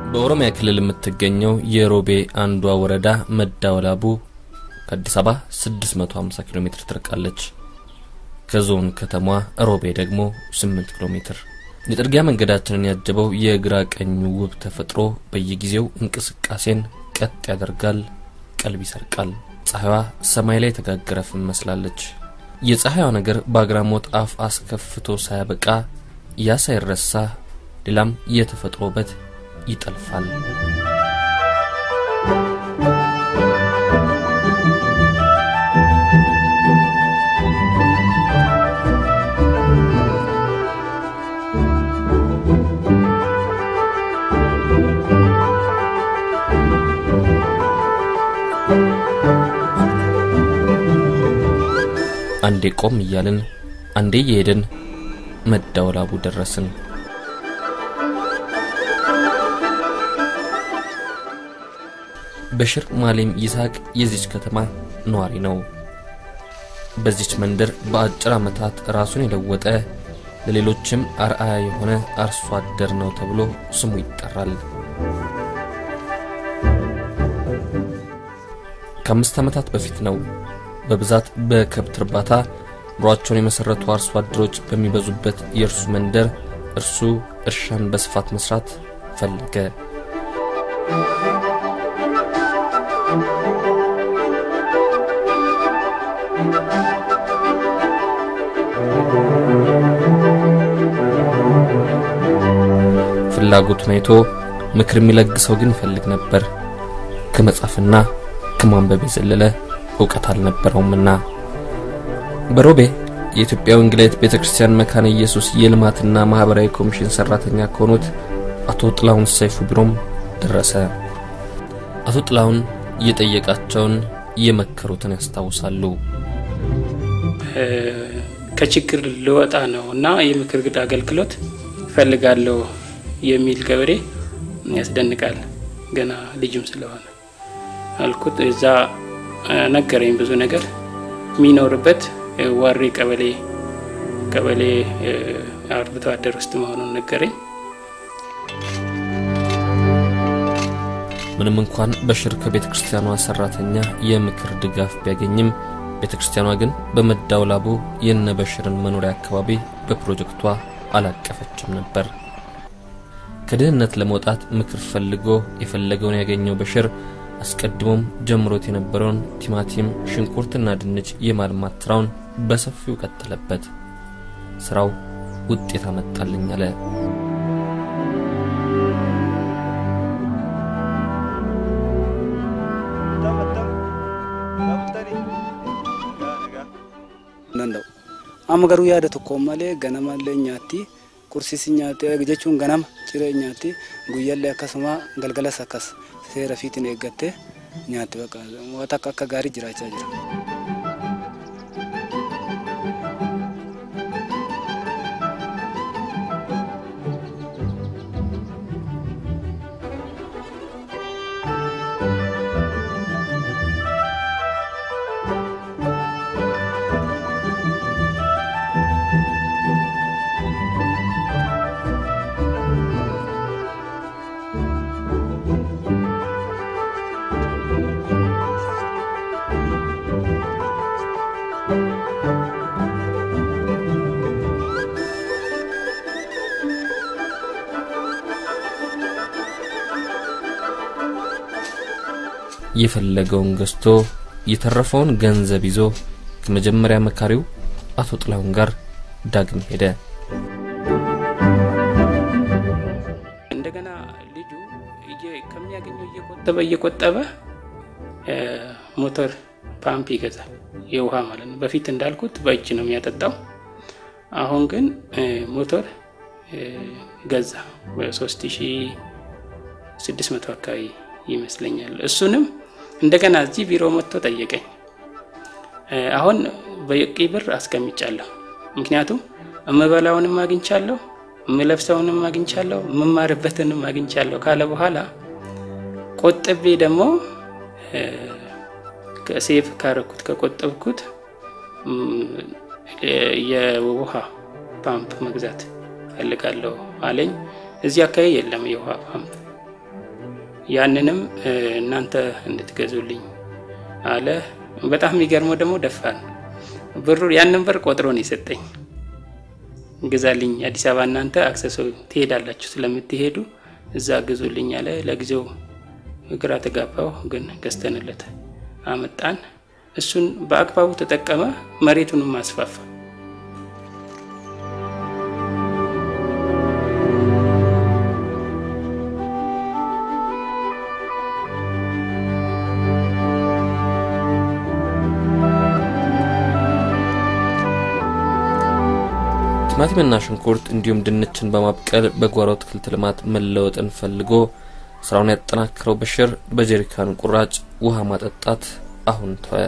በኦሮሚያ ክልል የምትገኘው የሮቤ አንዷ ወረዳ መዳወላቡ ከአዲስ አበባ 650 ኪሎ ሜትር ትርቃለች። ከዞን ከተማዋ ሮቤ ደግሞ 8 ኪሎ ሜትር። የጥርጊያ መንገዳችንን ያጀበው የግራ ቀኙ ውብ ተፈጥሮ በየጊዜው እንቅስቃሴን ቀጥ ያደርጋል፣ ቀልብ ይሰርቃል። ፀሐይዋ ሰማይ ላይ የተጋገረ ፍም መስላለች። የፀሐይዋ ነገር በአግራሞት አፍ አስከፍቶ ሳያበቃ ያ ሳይረሳ ሌላም የተፈጥሮ ውበት ይጠልፋል። አንዴ ቆም እያልን አንዴ እየሄድን መዳወላቡ ደረስን። በሽር ማሌም ይስሐቅ የዚች ከተማ ነዋሪ ነው። በዚች መንደር በአጭር ዓመታት ራሱን የለወጠ ለሌሎችም አርአያ የሆነ አርሶ አደር ነው ተብሎ ስሙ ይጠራል። ከአምስት ዓመታት በፊት ነው በብዛት በከብት እርባታ ኑሯቸውን የመሠረቱ አርሶ አደሮች በሚበዙበት የእርሱ መንደር እርሱ እርሻን በስፋት መስራት ፈለገ። ፍላጎቱን አይቶ ምክር የሚለግሰው ግን ይፈልግ ነበር። ከመጻፍና ከማንበብ የዘለለ እውቀት አልነበረውምና በሮቤ የኢትዮጵያ ወንጌላዊት ቤተ ክርስቲያን መካነ ኢየሱስ የልማትና ማኅበራዊ ኮሚሽን ሠራተኛ ከሆኑት አቶ ጥላሁን ሰይፉ ቢሮም ደረሰ። አቶ ጥላሁን እየጠየቃቸውን እየመከሩትን ያስታውሳሉ። ከችግር ልወጣ ነው እና የምክር ግድ አገልግሎት እፈልጋለሁ የሚል ገበሬ ያስደንቃል። ገና ልጅም ስለሆነ አልኩት። እዛ ነገረኝ ብዙ ነገር የሚኖርበት ዋሬ ቀበሌ ቀበሌ አርብቶ አደር ውስጥ መሆኑን ነገረኝ። ምንም እንኳን በሽር ከቤተ ክርስቲያኗ ሰራተኛ የምክር ድጋፍ ቢያገኝም ቤተ ክርስቲያኗ ግን በመዳውላቡ የነ በሽርን መኖሪያ አካባቢ በፕሮጀክቷ አላቀፈችም ነበር። ከድህነት ለመውጣት ምክር ፈልጎ የፈለገውን ያገኘው በሽር አስቀድሞም ጀምሮት የነበረውን ቲማቲም፣ ሽንኩርትና ድንች የማልማት ስራውን በሰፊው ቀጠለበት። ስራው ውጤት አመጣልኝ አለ። amma garuu yaada tokkoon malee ganamallee nyaatti qursiisi nyaatti jechuun ganama ciree nyaatti guyyaallee akkasuma galgalas akkas seera fiitiin eeggattee nyaatti bakka waan akka akka gaarii jiraachaa jira. የፈለገውን ገዝቶ የተረፈውን ገንዘብ ይዞ ከመጀመሪያ መካሪው አቶ ጥላሁን ጋር ዳግም ሄደ። እንደገና ልጁ ከሚያገኘው እየቆጠበ እየቆጠበ ሞተር ፓምፕ ይገዛል፣ የውሃ ማለት ነው። በፊት እንዳልኩት በእጅ ነው የሚያጠጣው። አሁን ግን ሞተር ገዛ በሶስት ሺ ስድስት መቶ አካባቢ ይመስለኛል። እሱንም እንደገና እዚህ ቢሮ መጥቶ ጠየቀኝ። አሁን በቂ ብር አስቀምጫለሁ፣ ምክንያቱም እምበላውንም አግኝቻለሁ፣ እምለብሰውንም አግኝቻለሁ፣ እምማርበትንም አግኝቻለሁ ካለ በኋላ ቆጥቤ ደግሞ ሴፍ ካረኩት ከቆጠብኩት የውሃ ፓምፕ መግዛት ፈልጋለሁ አለኝ። እዚህ አካባቢ የለም የውሃ ፓምፕ ያንንም እናንተ እንድትገዙልኝ አለ። በጣም የሚገርመው ደግሞ ደፋር ብሩ ያንን ብር ቆጥሮ ነው የሰጠኝ። ግዛልኝ አዲስ አበባ እናንተ አክሰሶ ትሄዳላችሁ ስለምትሄዱ እዛ ግዙልኝ አለ። ለጊዜው ግራ ተጋባው፣ ግን ገዝተንለት አመጣን። እሱን በአግባቡ ተጠቀመ፣ መሬቱንም አስፋፋ። ቲማቲምና ሽንኩርት እንዲሁም ድንችን በማብቀል በጓሮ አትክልት ልማት መለወጥን ፈልጎ ስራውን ያጠናክረው በሽር በጀሪካን ቁራጭ ውሃ ማጠጣት አሁን ተወ።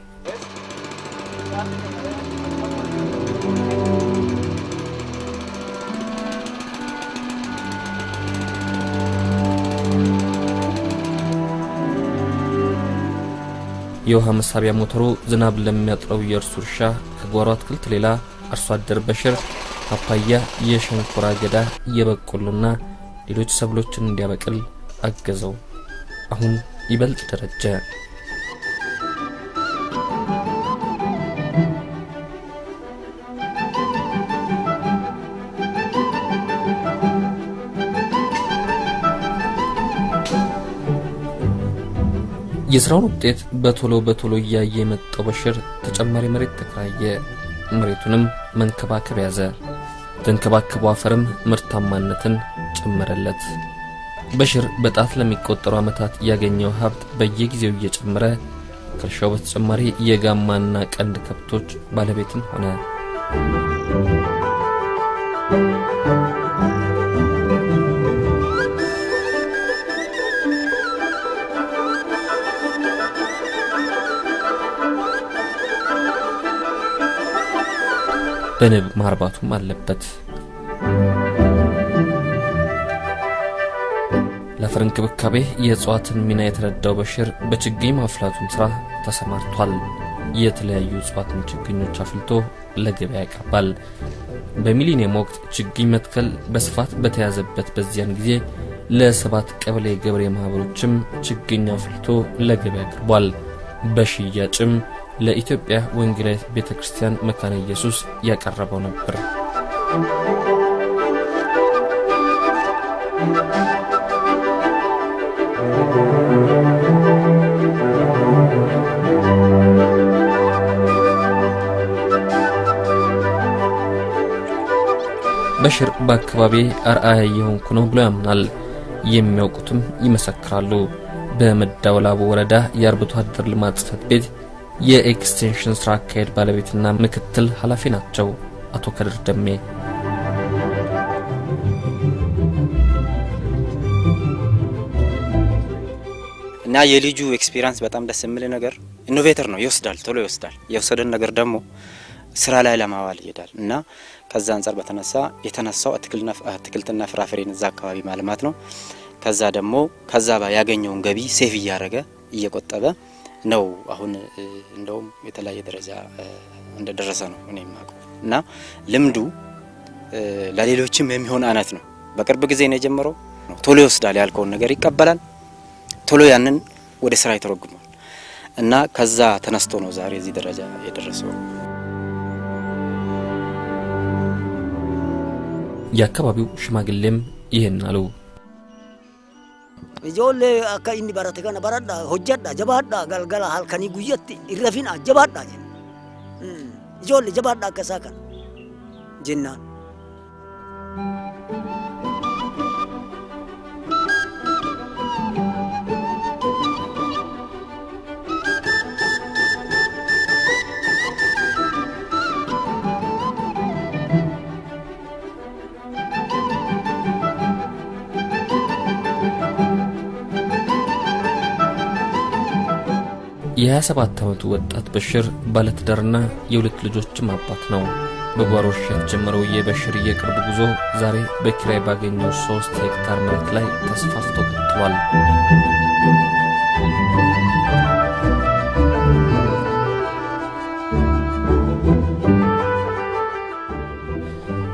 የውሃ መሳቢያ ሞተሩ ዝናብ ለሚያጥረው የእርሱ እርሻ ከጓሮ አትክልት ሌላ አርሶ አደር በሽር ፓፓያ፣ የሸንኮራ አገዳ፣ የበቆሎና ሌሎች ሰብሎችን እንዲያበቅል አገዘው። አሁን ይበልጥ ደረጀ። የስራውን ውጤት በቶሎ በቶሎ እያየ የመጣው በሽር ተጨማሪ መሬት ተከራየ። መሬቱንም መንከባከብ ያዘ። ተንከባከበው አፈርም ምርታማነትን ጨመረለት። በሽር በጣት ለሚቆጠሩ ዓመታት ያገኘው ሀብት በየጊዜው እየጨመረ ከእርሻው በተጨማሪ የጋማና ቀንድ ከብቶች ባለቤትም ሆነ። በንብ ማርባቱም አለበት። ለአፈር እንክብካቤ የእጽዋትን ሚና የተረዳው በሽር በችግኝ ማፍላቱም ሥራ ተሰማርቷል። የተለያዩ እጽዋትን ችግኞች አፍልቶ ለገበያ ያቀርባል። በሚሊኒየም ወቅት ችግኝ መትከል በስፋት በተያዘበት በዚያን ጊዜ ለሰባት ቀበሌ ገበሬ ማኅበሮችም ችግኝ አፍልቶ ለገበያ አቅርቧል። በሽያጭም ለኢትዮጵያ ወንጌላዊት ቤተ ክርስቲያን መካነ ኢየሱስ ያቀረበው ነበር። በሽር በአካባቢ አርአያ የሆንኩ ነው ብሎ ያምናል። የሚያውቁትም ይመሰክራሉ። በመዳወላቡ ወረዳ የአርብቶ አደር ልማት ጽሕፈት ቤት የኤክስቴንሽን ስራ አካሄድ ባለቤትና ምክትል ኃላፊ ናቸው አቶ ከድር ደሜ። እና የልጁ ኤክስፒሪያንስ በጣም ደስ የሚል ነገር ኢኖቬተር ነው። ይወስዳል፣ ቶሎ ይወስዳል። የወሰደን ነገር ደግሞ ስራ ላይ ለማዋል ይሄዳል እና ከዛ አንጻር በተነሳ የተነሳው አትክልትና ፍራፍሬን እዛ አካባቢ ማልማት ነው። ከዛ ደግሞ ከዛ ያገኘውን ገቢ ሴፍ እያደረገ እየቆጠበ ነው አሁን እንደውም የተለያየ ደረጃ እንደደረሰ ነው እኔ የማውቀው እና ልምዱ ለሌሎችም የሚሆን አይነት ነው። በቅርብ ጊዜ ነው የጀመረው። ቶሎ ይወስዳል፣ ያልከውን ነገር ይቀበላል፣ ቶሎ ያንን ወደ ስራ ይተረጉማል እና ከዛ ተነስቶ ነው ዛሬ እዚህ ደረጃ የደረሰው። የአካባቢው ሽማግሌም ይህን አሉ። ijoollee akka inni barate kana baradha hojjedha jabaadha galgala halkanii guyyatti irrafina jabaadha jenna ijoollee jabaadha akka isaa kana jennaan. የ27 ዓመቱ ወጣት በሽር ባለትዳርና የሁለት ልጆችም አባት ነው። በጓሮ እርሻ የተጀመረው የበሽር የቅርብ ጉዞ ዛሬ በኪራይ ባገኘው ሶስት ሄክታር መሬት ላይ ተስፋፍቶ ቀጥሏል።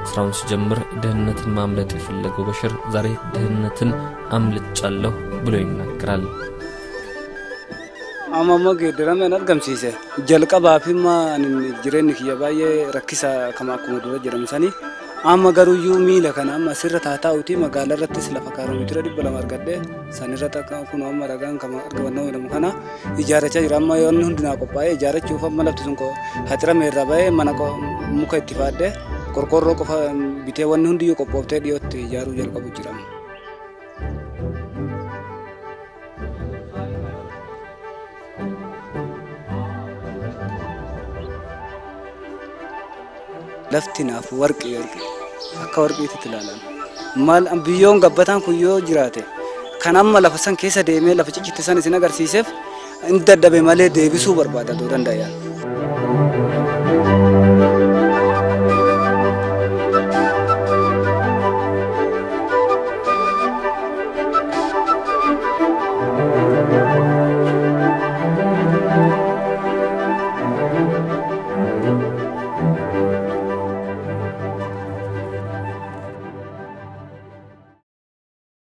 ስራውን ሲጀምር ድህነትን ማምለጥ የፈለገው በሽር ዛሬ ድህነትን አምልጫለሁ ብሎ ይናገራል። amma geeddarame an argamsiise jalqabaafimma anin jireenyi kiyya baay'ee rakkisa kama akkuma dura jedhamsanii amma garuuyyuu miila kana amma asirra taataa'uti magaalaa irrattis lafa kaaromeetira dhibba lama argadhe sanirra kun amma dhagaan kama argamannoo jedhamu kana ijaarrachaa jira amma yoonni hundinaa qophaa'ee ijaarrachuuf amma lafti sun haxirame irra ba'ee mana muka itti faadhe qorqorroo qofa bitee wanni hundiyyuu qophooftee dhiyootti ijaaruu jalqabu jirama. lafti naaf warqii warqii akka warqiitti ilaalan maal biyyoon gabbataan kun yoo jiraate kan amma lafa san keessa deemee lafa ciccitti san isin agarsiiseef in dadhabe malee deebisuu barbaada ta'uu danda'a.